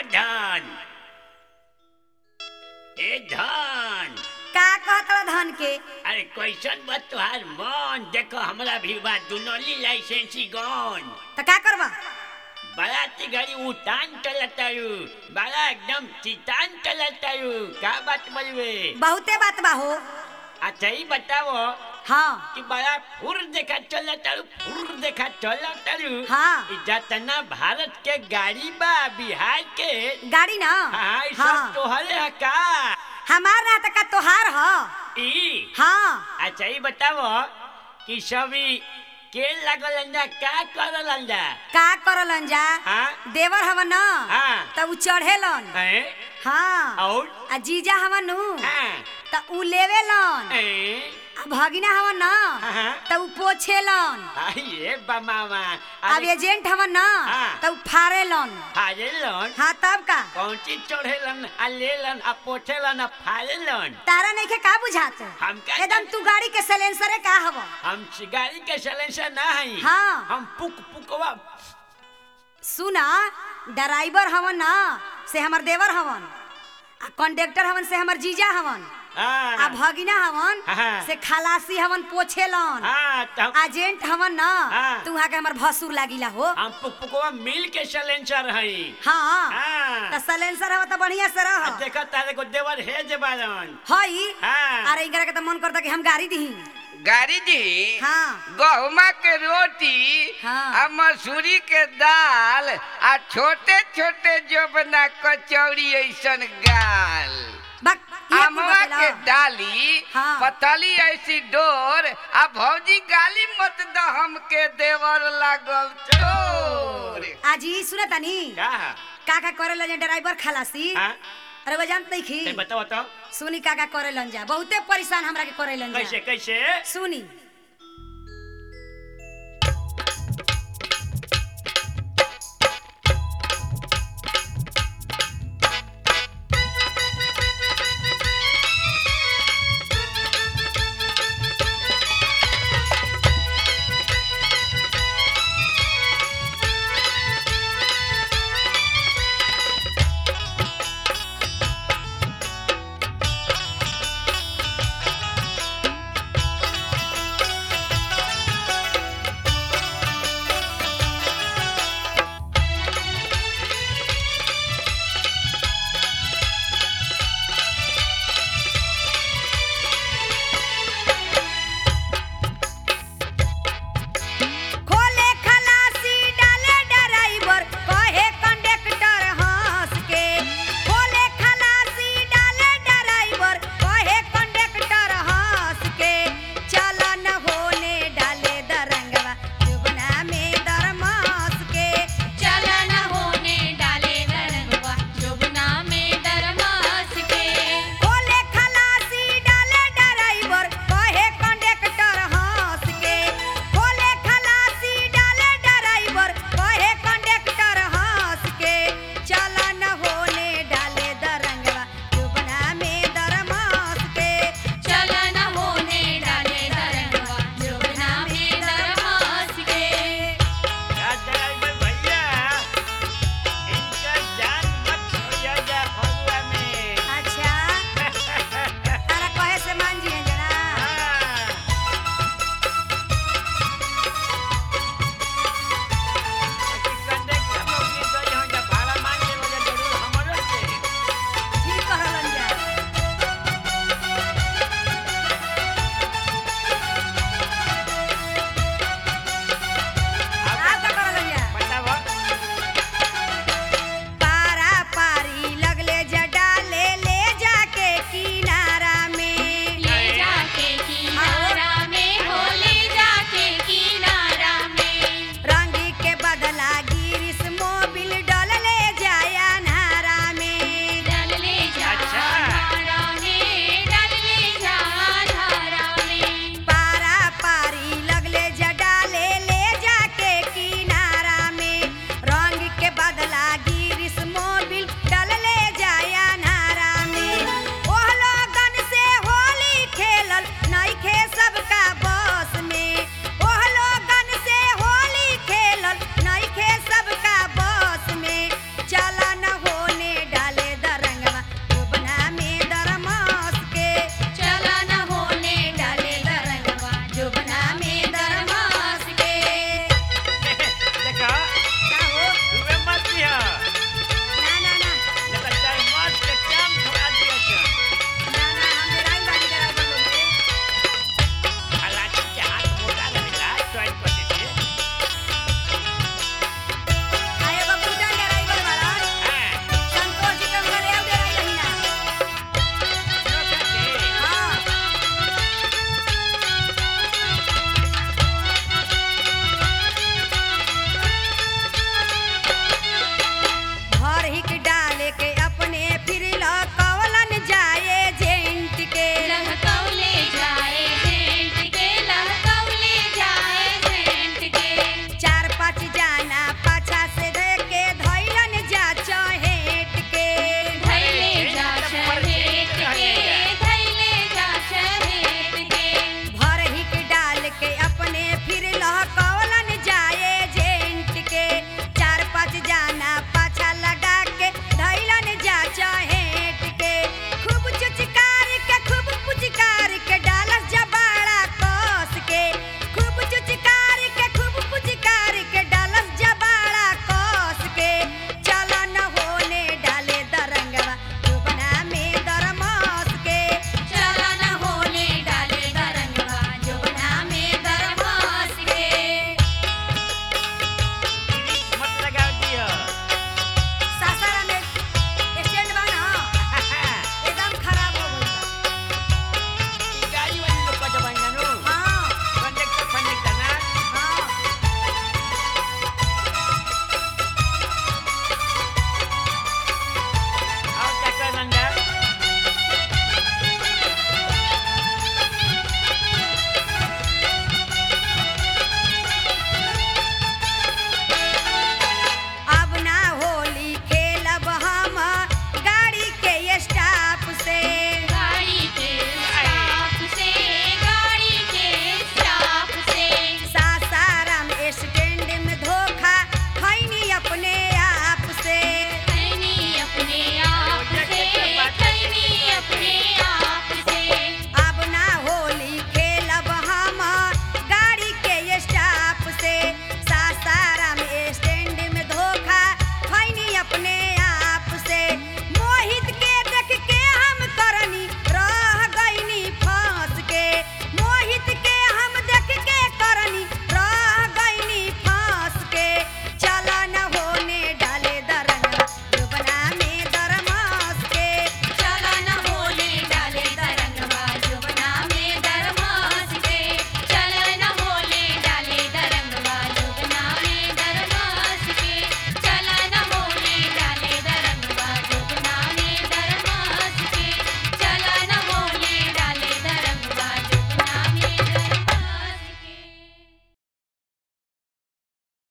धन ए धन का कहत धन के अरे कैसन बा तुहार मन देखो हमरा भी बा दुनोली लाइसेंसी गन तो का करबा बराती गाड़ी उतान चलतारू बड़ा एकदम चितान चलतारू का बात बोलवे बहुते बात बा हो अच्छा ही बताओ हाँ कि बड़ा फुर देखा चलतारू फुर देखा चलतारू हाँ। इ जतना भारत के गाड़ी बा बिहार के गाड़ी ना हाँ इ सब तोहरे है का हमार ना तका तोहार ह ई हाँ अच्छा ही बताओ कि सभी के लगल अंजा का करल अंजा का करलन जा हाँ देवर हवन न हाँ। त उ चढ़ेलन हैं हाँ और आ जीजा हवन नु हाँ त उ लेवेलन हैं आ भगिना हवन न हाँ। त उ पोछेलन आइए बमामा अब एजेंट हवन न हाँ। त उ फाड़ेलन फाड़ेलन हाँ तब का कौन चीज चढ़ेलन आ लेलन आ पोछेलन आ फाड़ेलन तारा नइखे का बुझात हम का एकदम तू गाड़ी के सलेंसरे का हव हम गाड़ी के सलेंसर ना हई हाँ। हम पुक पुकवा सुना ड्राइवर हवन न से हमर देवर हवन आ कंडक्टर हवन से हमर जीजा हवन आ हाँ भगिना हवन हाँ। से खलासी हवन पोछेलन हाँ तो हम- एजेंट हवन न हाँ। तू वहाँ के हमर भसुर लागिला हो हम पुक पुकवा मिल के सलेंसर हई हाँ हाँ त सलेंसर हव त बढ़िया से आ रह देखा तारे को देवर है जे बारन हई हाँ। अरे इनकरा के त मन करता कि हम गाड़ी दी गाड़ी दी हाँ गहुमा के रोटी हाँ। आ मसूरी के दाल आ छोटे छोटे जोबना कचौड़ी ऐसन गाल बक ये कुल अमवा बतेला। के डाली हाँ। पतली ऐसी डोर आ भौजी गाली मत द हमके देवर लागल चोर आज ही सुने तनी का का का करे लन ड्राइवर खलासी हाँ अरे वो जानत नहीं ते खी बताओ तो सुनी का का करे लन जा बहुते परेशान हमरा के करे लन कैसे जा कैसे सुनी